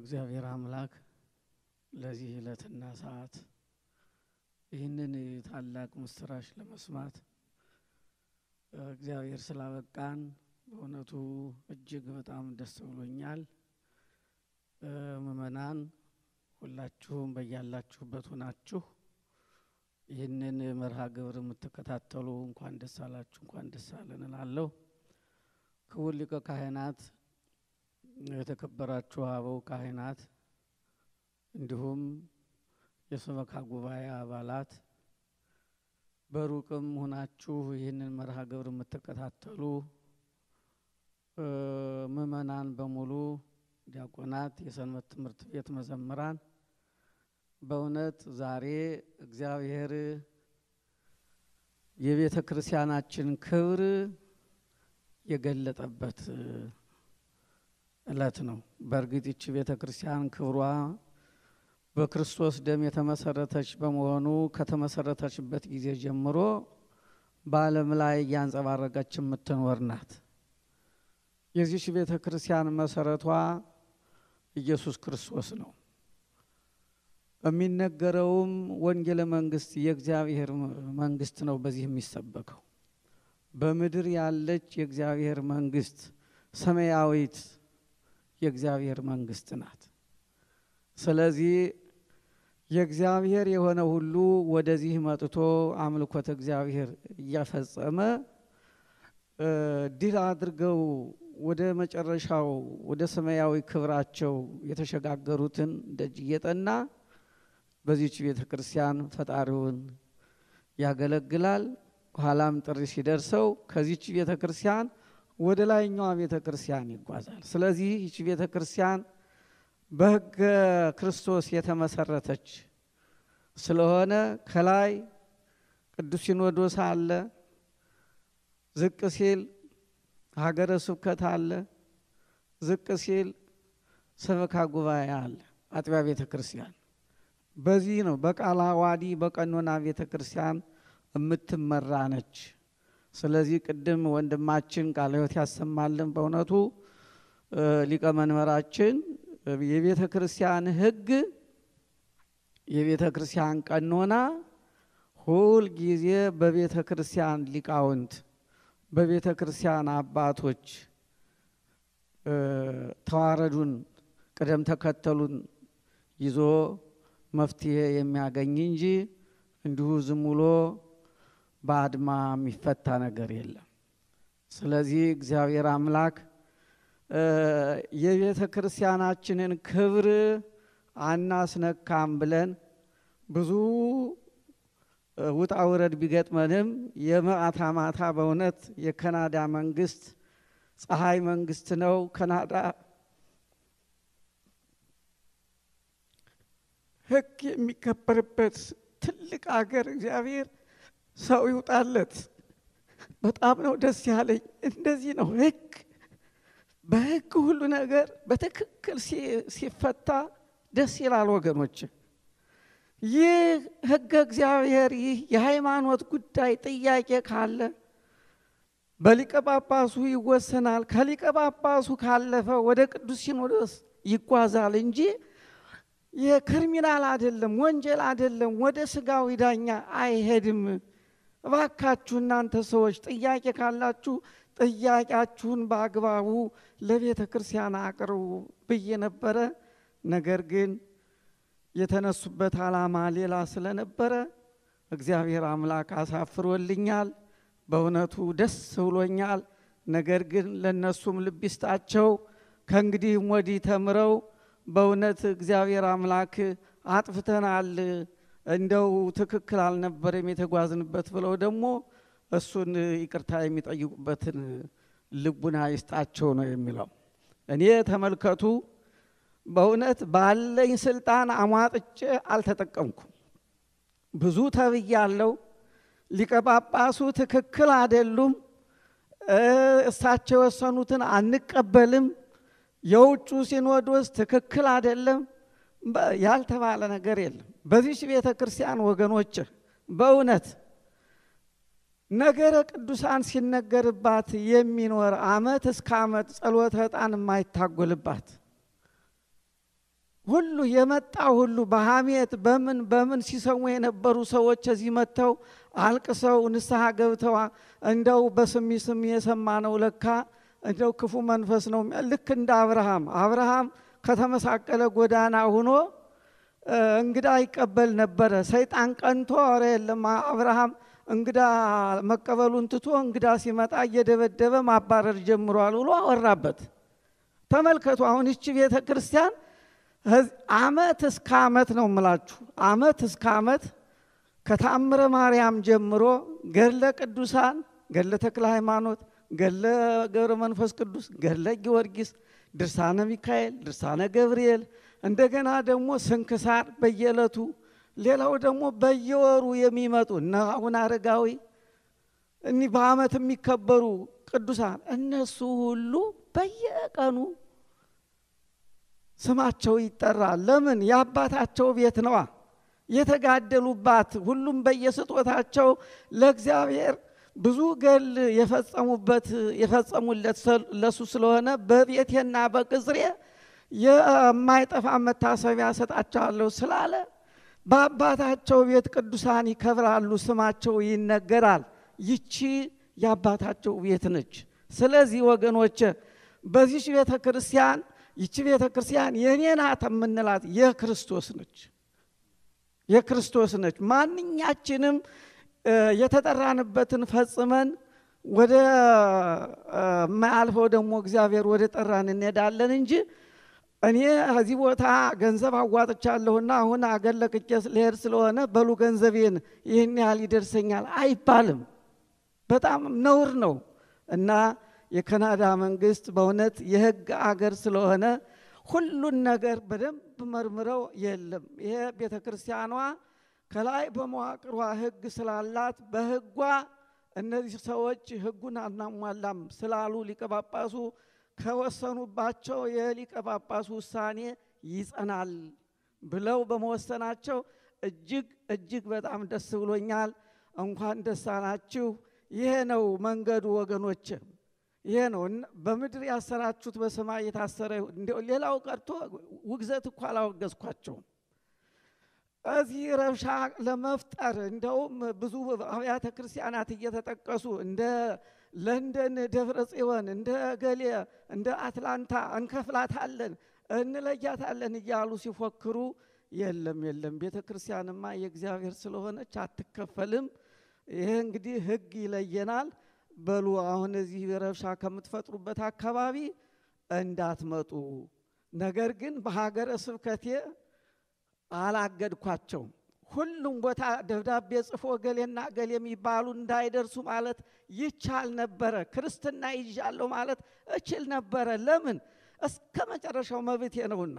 እግዚአብሔር አምላክ ለዚህ ዕለትና ሰዓት ይህንን ታላቅ ምስራች ለመስማት እግዚአብሔር ስላበቃን በእውነቱ እጅግ በጣም ደስ ብሎኛል። ምእመናን ሁላችሁም በያላችሁበት ሆናችሁ ይህንን መርሃ ግብር የምትከታተሉ እንኳን ደስ አላችሁ፣ እንኳን ደስ አለን እላለሁ። ክቡር ሊቀ ካህናት፣ የተከበራችሁ አበው ካህናት፣ እንዲሁም የሰበካ ጉባኤ አባላት በሩቅም ሆናችሁ ይህንን መርሃ ግብር የምትከታተሉ ምእመናን በሙሉ ዲያቆናት፣ የሰንበት ትምህርት ቤት መዘምራን በእውነት ዛሬ እግዚአብሔር የቤተ ክርስቲያናችን ክብር የገለጠበት ዕለት ነው። በእርግጥ ይቺ ቤተ ክርስቲያን ክብሯ በክርስቶስ ደም የተመሰረተች በመሆኑ ከተመሰረተችበት ጊዜ ጀምሮ በዓለም ላይ እያንጸባረቀች የምትኖር ናት። የዚች ቤተ ክርስቲያን መሰረቷ ኢየሱስ ክርስቶስ ነው። የሚነገረውም ወንጌለ መንግስት የእግዚአብሔር መንግስት ነው። በዚህ የሚሰበከው በምድር ያለች የእግዚአብሔር መንግስት ሰማያዊት የእግዚአብሔር መንግስት ናት። ስለዚህ የእግዚአብሔር የሆነ ሁሉ ወደዚህ መጥቶ አምልኮተ እግዚአብሔር እያፈጸመ ድል አድርገው ወደ መጨረሻው ወደ ሰማያዊ ክብራቸው የተሸጋገሩትን ደጅ እየጠና በዚች ቤተ ክርስቲያን ፈጣሪውን ያገለግላል። ኋላም ጥሪ ሲደርሰው ከዚች ቤተ ክርስቲያን ወደ ላይኛዋ ቤተ ክርስቲያን ይጓዛል። ስለዚህ ይች ቤተ ክርስቲያን በሕገ ክርስቶስ የተመሰረተች ስለሆነ ከላይ ቅዱስ ሲኖዶስ አለ፣ ዝቅ ሲል ሀገረ ስብከት አለ፣ ዝቅ ሲል ሰበካ ጉባኤ አለ፣ አጥቢያ ቤተ ክርስቲያን በዚህ ነው በቃለ ዓዋዲ በቀኖና ቤተ ክርስቲያን የምትመራ ነች። ስለዚህ ቅድም ወንድማችን ቃለ ሕይወት ያሰማልን። በእውነቱ ሊቀ መንበራችን የቤተ ክርስቲያን ሕግ የቤተ ክርስቲያን ቀኖና ሁል ጊዜ በቤተ ክርስቲያን ሊቃውንት በቤተ ክርስቲያን አባቶች ተዋረዱን ቅደም ተከተሉን ይዞ መፍትሄ የሚያገኝ እንጂ እንዲሁ ዝም ብሎ በአድማ የሚፈታ ነገር የለም። ስለዚህ እግዚአብሔር አምላክ የቤተ ክርስቲያናችንን ክብር አናስነካም ብለን ብዙ ውጣ ውረድ ቢገጥመንም የማታ ማታ በእውነት የካናዳ መንግስት ፀሐይ መንግስት ነው። ካናዳ ሕግ የሚከበርበት ትልቅ አገር እግዚአብሔር ሰው ይውጣለት። በጣም ነው ደስ ያለኝ። እንደዚህ ነው ሕግ በሕግ ሁሉ ነገር በትክክል ሲፈታ ደስ ይላል ወገኖች። ይህ ሕገ እግዚአብሔር ይህ የሃይማኖት ጉዳይ ጥያቄ ካለ በሊቀ ጳጳሱ ይወሰናል። ከሊቀ ጳጳሱ ካለፈ ወደ ቅዱስ ሲኖዶስ ይጓዛል እንጂ የክሪሚናል አይደለም፣ ወንጀል አይደለም፣ ወደ ስጋዊ ዳኛ አይሄድም። እባካችሁ እናንተ ሰዎች ጥያቄ ካላችሁ ጥያቄያችሁን በአግባቡ ለቤተ ክርስቲያን አቅርቡ ብዬ ነበረ። ነገር ግን የተነሱበት ዓላማ ሌላ ስለነበረ እግዚአብሔር አምላክ አሳፍሮልኛል። በእውነቱ ደስ ብሎኛል። ነገር ግን ለእነሱም ልብ ይስጣቸው። ከእንግዲህም ወዲህ ተምረው በእውነት እግዚአብሔር አምላክ አጥፍተናል፣ እንደው ትክክል አልነበረም የተጓዝንበት ብለው ደግሞ እሱን ይቅርታ የሚጠይቁበትን ልቡና ይስጣቸው ነው የሚለው። እኔ ተመልከቱ፣ በእውነት ባለኝ ስልጣን አሟጥጬ አልተጠቀምኩም። ብዙ ተብያለሁ። ሊቀ ጳጳሱ ትክክል አይደሉም፣ እሳቸው የወሰኑትን አንቀበልም የውጩ ሲኖዶስ ትክክል አይደለም ያልተባለ ነገር የለም። በዚች ቤተ ክርስቲያን ወገኖች በእውነት ነገረ ቅዱሳን ሲነገርባት የሚኖር ዓመት እስከ ዓመት ጸሎተ ዕጣን የማይታጎልባት ሁሉ የመጣ ሁሉ በሐሜት በምን በምን ሲሰሙ የነበሩ ሰዎች እዚህ መጥተው አልቅሰው ንስሐ ገብተዋ እንደው በስሚ ስሚ የሰማነው ለካ እንደው ክፉ መንፈስ ነው። ልክ እንደ አብርሃም አብርሃም ከተመሳቀለ ጎዳና ሆኖ እንግዳ ይቀበል ነበረ። ሰይጣን ቀንቶ ኧረ የለም አብርሃም እንግዳ መቀበሉን ትቶ እንግዳ ሲመጣ እየደበደበ ማባረር ጀምሯል ብሎ አወራበት። ተመልከቱ። አሁን ይቺ ቤተ ክርስቲያን አመት እስከ አመት ነው የምላችሁ፣ አመት እስከ አመት ከተአምረ ማርያም ጀምሮ ገድለ ቅዱሳን፣ ገድለ ተክለ ሃይማኖት፣ ገድለ ገብረ መንፈስ ቅዱስ፣ ገድለ ጊዮርጊስ፣ ድርሳነ ሚካኤል፣ ድርሳነ ገብርኤል እንደገና ደግሞ ስንክሳር በየዕለቱ ሌላው ደግሞ በየወሩ የሚመጡ እነ አቡነ አረጋዊ እኒህ በአመት የሚከበሩ ቅዱሳን እነሱ ሁሉ በየቀኑ ስማቸው ይጠራል። ለምን? የአባታቸው ቤት ነዋ የተጋደሉባት። ሁሉም በየስጦታቸው ለእግዚአብሔር ብዙ ገል የፈጸሙበት የፈጸሙለት ለሱ ስለሆነ በቤቴና በቅጽሬ የማይጠፋ መታሰቢያ ሰጣቸዋለሁ ስላለ በአባታቸው ቤት ቅዱሳን ይከብራሉ፣ ስማቸው ይነገራል። ይቺ የአባታቸው ቤት ነች። ስለዚህ ወገኖች በዚች ቤተ ክርስቲያን ይቺ ቤተ ክርስቲያን የኔ ናት የምንላት የክርስቶስ ነች፣ የክርስቶስ ነች። ማንኛችንም የተጠራንበትን ፈጽመን ወደ ማያልፈው ደግሞ እግዚአብሔር ወደ ጠራን እንሄዳለን እንጂ እኔ ከዚህ ቦታ ገንዘብ አዋጥቻለሁና አሁን አገር ለቅቄ ልሄድ ስለሆነ በሉ ገንዘቤን ይህን ያህል ይደርሰኛል አይባልም። በጣም ነውር ነው እና የካናዳ መንግስት በእውነት የህግ አገር ስለሆነ ሁሉን ነገር በደንብ መርምረው የለም ይሄ ቤተ ክርስቲያኗ ከላይ በመዋቅሯ ህግ ስላላት በህጓ እነዚህ ሰዎች ህጉን አናሟላም ስላሉ ሊቀ ጳጳሱ ከወሰኑባቸው የሊቀ ጳጳሱ ውሳኔ ይጸናል ብለው በመወሰናቸው እጅግ እጅግ በጣም ደስ ብሎኛል። እንኳን ደስ አላችሁ። ይሄ ነው መንገዱ ወገኖች፣ ይሄ ነው። በምድር ያሰራችሁት በሰማይ የታሰረ እንዲያው ሌላው ቀርቶ ውግዘት እኮ አላወገዝኳቸውም። እዚህ ረብሻ ለመፍጠር እንደውም ብዙ አብያተ ክርስቲያናት እየተጠቀሱ እንደ ለንደን ደብረ ጽዮን እንደ ገሌ እንደ አትላንታ እንከፍላታለን እንለያታለን እያሉ ሲፎክሩ፣ የለም የለም፣ ቤተ ክርስቲያንማ የእግዚአብሔር ስለሆነች አትከፈልም። ይሄ እንግዲህ ህግ ይለየናል። በሉ አሁን እዚህ ረብሻ ከምትፈጥሩበት አካባቢ እንዳትመጡ። ነገር ግን በሀገረ ስብከቴ አላገድኳቸውም። ሁሉም ቦታ ደብዳቤ ጽፎ ገሌና ገሌ የሚባሉ እንዳይደርሱ ማለት ይቻል ነበረ። ክርስትና ይዣለሁ ማለት እችል ነበረ። ለምን? እስከ መጨረሻው መብቴ ነውና።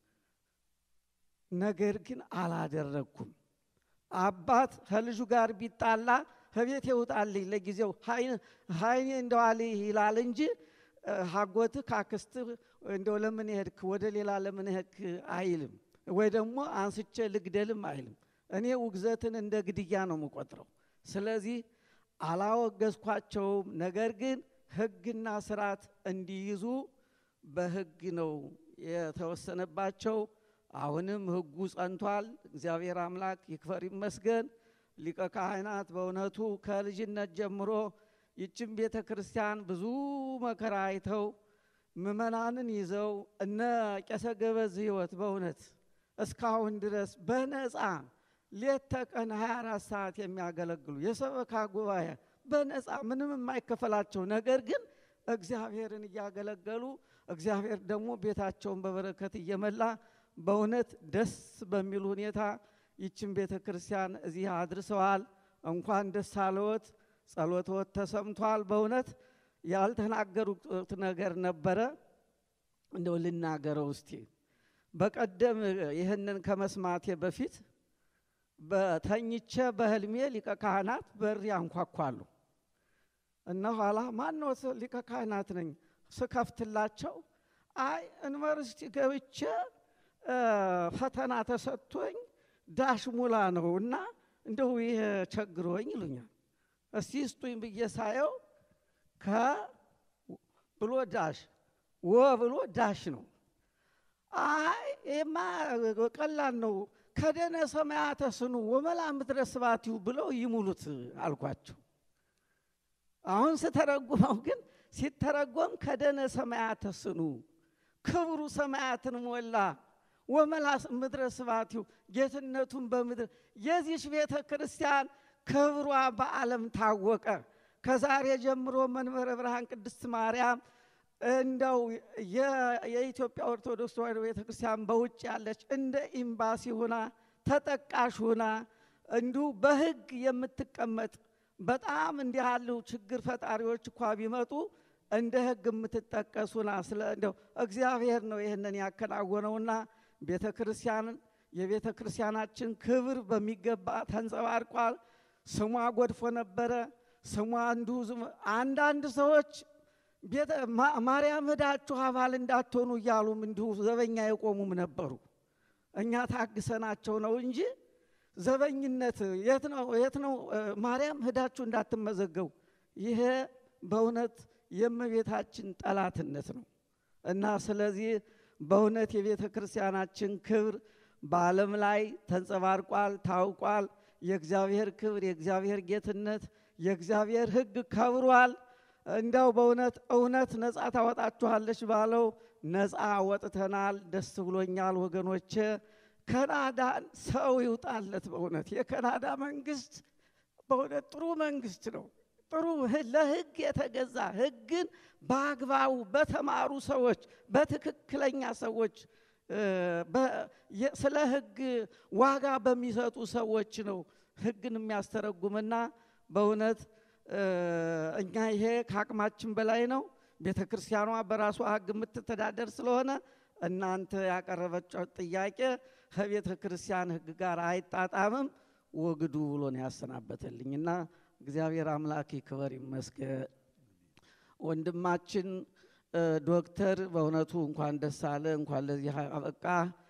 ነገር ግን አላደረግኩም። አባት ከልጁ ጋር ቢጣላ ከቤት ይውጣልኝ ለጊዜው ሀይኔ እንደዋል ይላል እንጂ ሀጎትህ ካክስትህ እንደው ለምን ሄድክ ወደ ሌላ ለምን ሄድክ አይልም። ወይ ደግሞ አንስቼ ልግደልም አይልም። እኔ ውግዘትን እንደ ግድያ ነው የምቆጥረው። ስለዚህ አላወገዝኳቸውም። ነገር ግን ህግና ስርዓት እንዲይዙ በህግ ነው የተወሰነባቸው። አሁንም ህጉ ጸንቷል። እግዚአብሔር አምላክ ይክበር ይመስገን። ሊቀ ካህናት በእውነቱ ከልጅነት ጀምሮ ይችን ቤተ ክርስቲያን ብዙ መከራ አይተው ምእመናንን ይዘው እነ ቄሰ ገበዝ ህይወት በእውነት እስካሁን ድረስ በነፃ ሌት ተቀን 24 ሰዓት የሚያገለግሉ የሰበካ ጉባኤ በነፃ ምንም የማይከፈላቸው ነገር ግን እግዚአብሔርን እያገለገሉ እግዚአብሔር ደግሞ ቤታቸውን በበረከት እየመላ በእውነት ደስ በሚል ሁኔታ ይችን ቤተ ክርስቲያን እዚህ አድርሰዋል። እንኳን ደስ አለዎት። ጸሎትዎት ተሰምቷል። በእውነት ያልተናገሩት ነገር ነበረ፣ እንደው ልናገረው እስቲ። በቀደም ይህንን ከመስማቴ በፊት በተኝቼ በህልሜ ሊቀ ካህናት በር ያንኳኳሉ እና ኋላ ማነው ሊቀ ካህናት ነኝ ስከፍትላቸው፣ አይ ዩኒቨርሲቲ ገብቼ ፈተና ተሰጥቶኝ ዳሽ ሙላ ነው እና እንደው ይሄ ቸግሮኝ ይሉኛል። እስቲ ስጡኝ ብዬ ሳየው ከ ብሎ ዳሽ ወ ብሎ ዳሽ ነው። አይ ይሄማ ቀላል ነው፣ ከደነ ሰማያተ ስኑ ወመላ ምድረ ስባቲው ብለው ይሙሉት አልኳቸው። አሁን ስተረጉመው ግን ሲተረጎም ከደነ ሰማያተ ስኑ ክብሩ ሰማያትን ሞላ ወመላ ምድረ ስባቲው ጌትነቱን በምድር የዚች ቤተ ክርስቲያን ክብሯ በዓለም ታወቀ። ከዛሬ ጀምሮ መንበረ ብርሃን ቅድስት ማርያም እንደው የኢትዮጵያ ኦርቶዶክስ ተዋሕዶ ቤተ ክርስቲያን በውጭ ያለች እንደ ኤምባሲ ሁና ተጠቃሽ ሁና እንዲሁ በሕግ የምትቀመጥ በጣም እንዲህ ያሉ ችግር ፈጣሪዎች እኳ ቢመጡ እንደ ሕግ የምትጠቀስ ሁና ስለ እንደው እግዚአብሔር ነው ይህንን ያከናወነውና ቤተ ክርስቲያንን የቤተ ክርስቲያናችን ክብር በሚገባ ተንጸባርቋል። ስሟ ጎድፎ ነበረ። ስሟ እንዲሁ አንዳንድ ሰዎች ማርያም ሄዳችሁ አባል እንዳትሆኑ እያሉም እንዲሁ ዘበኛ የቆሙም ነበሩ። እኛ ታግሰናቸው ነው እንጂ ዘበኝነት የት ነው የት ነው? ማርያም ሄዳችሁ እንዳትመዘገቡ። ይሄ በእውነት የእመቤታችን ጠላትነት ነው እና ስለዚህ በእውነት የቤተ ክርስቲያናችን ክብር በዓለም ላይ ተንጸባርቋል፣ ታውቋል። የእግዚአብሔር ክብር፣ የእግዚአብሔር ጌትነት፣ የእግዚአብሔር ሕግ ከብሯል። እንዲያው በእውነት እውነት ነፃ ታወጣችኋለች ባለው ነፃ ወጥተናል። ደስ ብሎኛል ወገኖቼ። ካናዳ ሰው ይውጣለት። በእውነት የካናዳ መንግስት በእውነት ጥሩ መንግስት ነው። ጥሩ ለህግ የተገዛ ህግን በአግባቡ በተማሩ ሰዎች በትክክለኛ ሰዎች ስለ ህግ ዋጋ በሚሰጡ ሰዎች ነው ህግን የሚያስተረጉምና በእውነት እኛ ይሄ ከአቅማችን በላይ ነው። ቤተ ክርስቲያኗ በራሷ ህግ የምትተዳደር ስለሆነ እናንተ ያቀረበችው ጥያቄ ከቤተ ክርስቲያን ህግ ጋር አይጣጣምም፣ ወግዱ ብሎ ነው ያሰናበተልኝ እና እግዚአብሔር አምላክ ይክበር ይመስገን። ወንድማችን ዶክተር በእውነቱ እንኳን ደስ አለ፣ እንኳን ለዚህ አበቃ።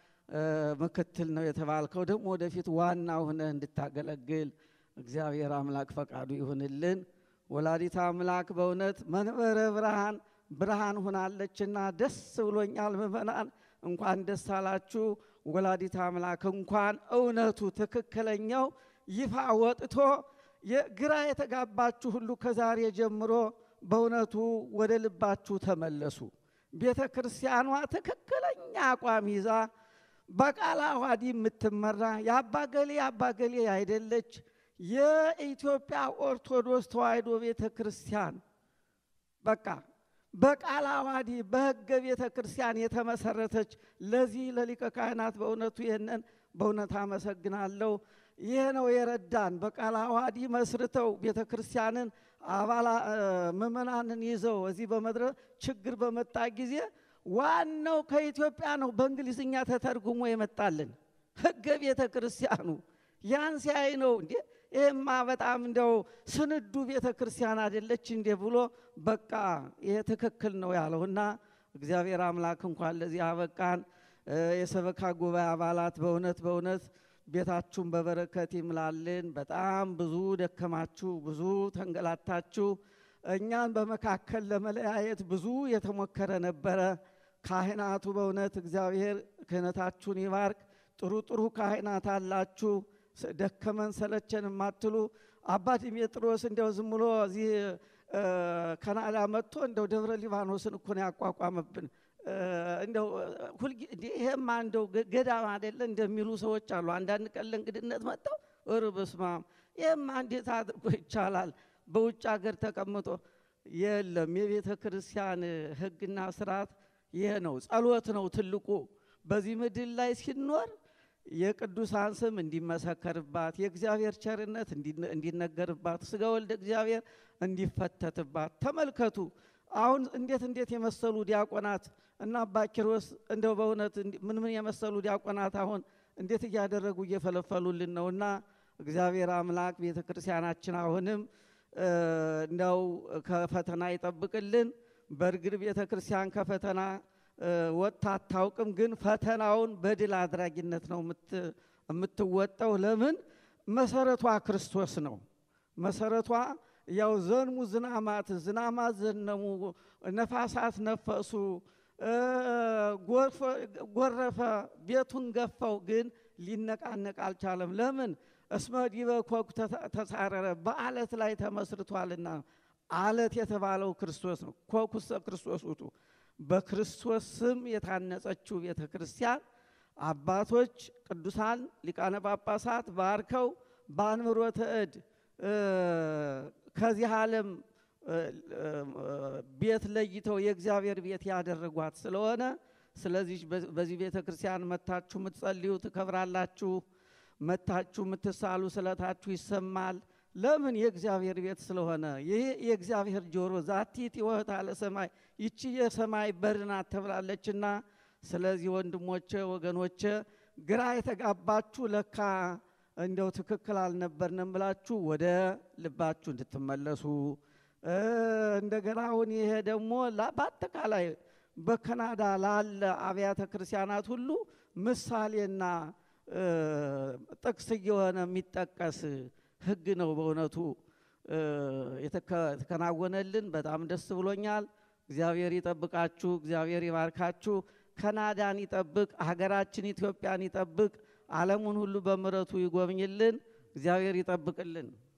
ምክትል ነው የተባልከው ደግሞ ወደፊት ዋና ሆነህ እንድታገለግል እግዚአብሔር አምላክ ፈቃዱ ይሁንልን። ወላዲት አምላክ በእውነት መንበረ ብርሃን ብርሃን ሆናለችና ደስ ብሎኛል። ምእመናን እንኳን ደስ አላችሁ። ወላዲት አምላክ እንኳን እውነቱ ትክክለኛው ይፋ ወጥቶ ግራ የተጋባችሁ ሁሉ ከዛሬ ጀምሮ በእውነቱ ወደ ልባችሁ ተመለሱ። ቤተ ክርስቲያኗ ትክክለኛ አቋም ይዛ በቃለ ዓዋዲ የምትመራ የአባገሌ አባገሌ አይደለች። የኢትዮጵያ ኦርቶዶክስ ተዋሕዶ ቤተ ክርስቲያን በቃ በቃለ ዓዋዲ በሕገ ቤተ ክርስቲያን የተመሰረተች ለዚህ ለሊቀ ካህናት በእውነቱ ይህንን በእውነት አመሰግናለሁ። ይህ ነው የረዳን። በቃለ ዓዋዲ መስርተው ቤተ ክርስቲያንን አባላ ምእመናንን ይዘው እዚህ በመድረ ችግር በመጣ ጊዜ ዋናው ከኢትዮጵያ ነው በእንግሊዝኛ ተተርጉሞ የመጣልን ሕገ ቤተ ክርስቲያኑ ያን ሲያይ ነው እንዴ ይህማ በጣም እንደው ስንዱ ቤተ ክርስቲያን አይደለች እንዴ ብሎ በቃ ይሄ ትክክል ነው ያለውና እግዚአብሔር አምላክ እንኳን ለዚህ አበቃን። የሰበካ ጉባኤ አባላት በእውነት በእውነት ቤታችሁን በበረከት ይምላልን። በጣም ብዙ ደከማችሁ፣ ብዙ ተንገላታችሁ። እኛን በመካከል ለመለያየት ብዙ የተሞከረ ነበረ። ካህናቱ በእውነት እግዚአብሔር ክህነታችሁን ይባርክ። ጥሩ ጥሩ ካህናት አላችሁ። ደከመን ሰለቸን የማትሉ አባ ዲሜጥሮስ እንደው ዝም ብሎ እዚህ ካናዳ መጥቶ እንደው ደብረ ሊባኖስን እኮ ነው ያቋቋመብን። እንደው ይሄማ እንደው ገዳም አይደለ እንደሚሉ ሰዎች አሉ። አንዳንድ ቀን ለእንግድነት መጥተው እር በስመ አብ ይሄማ እንዴት አድርጎ ይቻላል? በውጭ ሀገር ተቀምጦ የለም። የቤተ ክርስቲያን ሕግና ስርዓት ይሄ ነው። ጸሎት ነው ትልቁ በዚህ ምድር ላይ ሲኖር የቅዱሳን ስም እንዲመሰከርባት የእግዚአብሔር ቸርነት እንዲነገርባት ስጋ ወልደ እግዚአብሔር እንዲፈተትባት። ተመልከቱ አሁን እንዴት እንዴት የመሰሉ ዲያቆናት እና አባ ኪሮስ እንደው በእውነት ምን ምን የመሰሉ ዲያቆናት አሁን እንዴት እያደረጉ እየፈለፈሉልን ነውና እግዚአብሔር አምላክ ቤተ ክርስቲያናችን አሁንም እንደው ከፈተና ይጠብቅልን። በእርግጥ ቤተ ክርስቲያን ከፈተና ወጥታ አታውቅም። ግን ፈተናውን በድል አድራጊነት ነው የምትወጣው። ለምን? መሰረቷ ክርስቶስ ነው። መሰረቷ ያው ዘንሙ ዝናማት ዝናማት ዘነሙ፣ ነፋሳት ነፈሱ፣ ጎረፈ፣ ቤቱን ገፋው፣ ግን ሊነቃነቅ አልቻለም። ለምን? እስመ ዲበ ኮኩ ተሳረረ፣ በአለት ላይ ተመስርቷልና። አለት የተባለው ክርስቶስ ነው። ኮኩሰ ክርስቶስ ውጡ። በክርስቶስ ስም የታነጸችው ቤተ ክርስቲያን አባቶች ቅዱሳን ሊቃነ ጳጳሳት ባርከው በአንብሮተ እድ ከዚህ ዓለም ቤት ለይተው የእግዚአብሔር ቤት ያደረጓት ስለሆነ ስለዚህ በዚህ ቤተ ክርስቲያን መታችሁ የምትጸልዩ ትከብራላችሁ። መታችሁ የምትሳሉ ስለታችሁ ይሰማል። ለምን? የእግዚአብሔር ቤት ስለሆነ። ይህ የእግዚአብሔር ጆሮ ዛቲት ይወህታ ለሰማይ ይቺ የሰማይ በር ናት ተብላለችና፣ ስለዚህ ወንድሞቼ ወገኖቼ፣ ግራ የተጋባችሁ ለካ እንደው ትክክል አልነበርንም ብላችሁ ወደ ልባችሁ እንድትመለሱ እንደገና አሁን ይሄ ደግሞ በአጠቃላይ በካናዳ ላለ አብያተ ክርስቲያናት ሁሉ ምሳሌና ጥቅስ እየሆነ የሚጠቀስ ሕግ ነው። በእውነቱ የተከናወነልን በጣም ደስ ብሎኛል። እግዚአብሔር ይጠብቃችሁ፣ እግዚአብሔር ይባርካችሁ። ካናዳን ይጠብቅ፣ ሀገራችን ኢትዮጵያን ይጠብቅ፣ ዓለሙን ሁሉ በምሕረቱ ይጎብኝልን። እግዚአብሔር ይጠብቅልን።